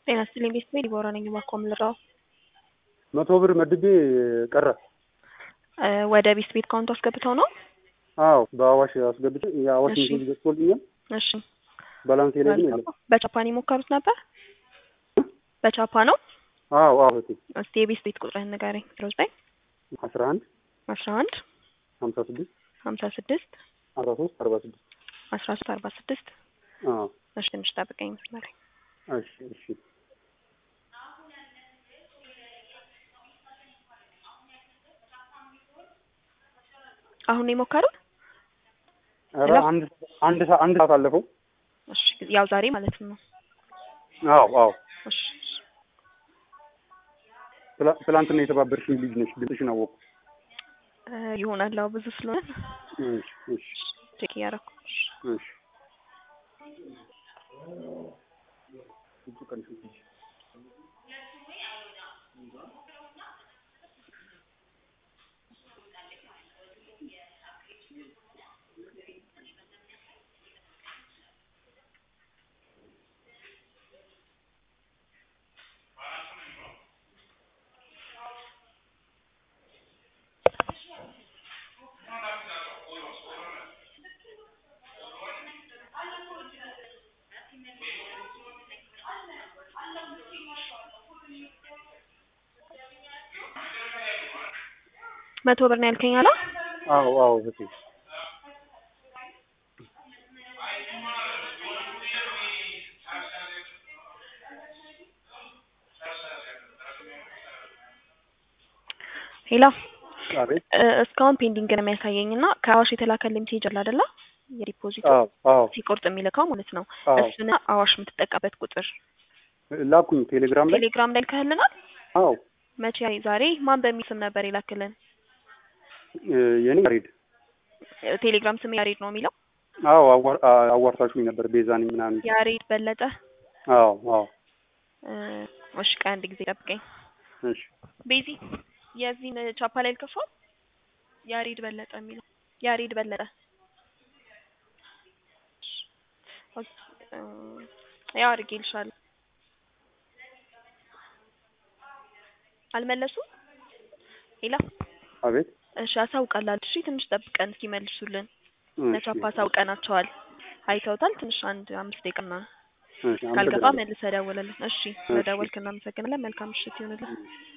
ጤና ይስጥልኝ ቤተሰቤ ዲቦራ ነኝ። እባክዎ ምን ልርዳዎ? መቶ ብር መድቤ ቀረ። እ ወደ ቤት ቤት ካውንት አስገብተው ነው? አዎ በአዋሽ አስገብቼ የአዋሽ እሺ። ምግብ ገዝቶልኛል። እሺ ባላንሴ ላይ ግን የለም። በቻፓን የሞከሩት ነበር? በቻፓ ነው? አዎ አዎ እህቴ እስቲ የቤት ቤት ቁጥርህን ንገረኝ። ዜሮ ዘጠኝ አስራ አንድ አስራ አንድ ሀምሳ ስድስት ሀምሳ ስድስት አስራ ሶስት አርባ ስድስት አስራ ሶስት አርባ ስድስት አዎ እሺ ትንሽ ጠብቀኝ መስመር ላይ እሺ እሺ አሁን ነው የሞከሩት? ኧረ ሄሎ? አንድ አንድ ሰ- አንድ ሰዓት አለፈው። እሺ ያው ዛሬ ማለት ነው። አዎ አዎ እሺ እሺ። ትላ- ትላንትና የተባበርሽኝ ልጅ ነሽ። ድምፅሽን አወቅኩ። እ ይሆናል አዎ ብዙ ስለሆነ እሺ እሺ ቼክ እያደረኩ እሺ። እሺ መቶ ብር ነው ያልከኝ አላ? አዎ አዎ እህቴ ሄሎ አቤት እ እስካሁን ፔንዲንግ ነው የሚያሳየኝ እና ከአዋሽ የተላከልኝ ሜሴጅ አለ አይደለ? የዲፖዚቱ አዎ አዎ ሲቆርጥ የሚልከው ማለት ነው። አዎ እሱን አዋሽ የምትጠቀበት ቁጥር ላኩኝ ቴሌግራም ላይ ቴሌግራም ላይ ልከህልናል? አዎ መቼ ዛሬ ማን በሚል ስም ነበር የላክልን? እ የኔ ያሬድ እ ቴሌግራም ስም ያሬድ ነው የሚለው? አዎ አዋር አ- አዋርታችሁኝ ነበር ቤዛ ነኝ ምናምን ያሬድ በለጠ። አዎ አዎ እ እሺ ቆይ አንድ ጊዜ ጠብቀኝ። እሺ ቤዚ የዚህን ቻፓ ላይ ልከፋው? ያሬድ በለጠ የሚለው ያሬድ በለጠ ኦኬ፣ እ ያው አድርጌልሻለሁ። አልመለሱም? ሄላ አቤት እሺ አሳውቃለሁ። እሺ ትንሽ ጠብቀን እስኪመልሱልን እሺ ለቻፓ አሳውቀናቸዋል። አይተውታል። ትንሽ አንድ አምስት ደቂቃ ምናምን እሺ ካልገባ አመሰግናለሁ። መልሰህ ደውልልን። እሺ ስለደወልክ እናመሰግናለን። መልካም ምሽት ይሁንልን።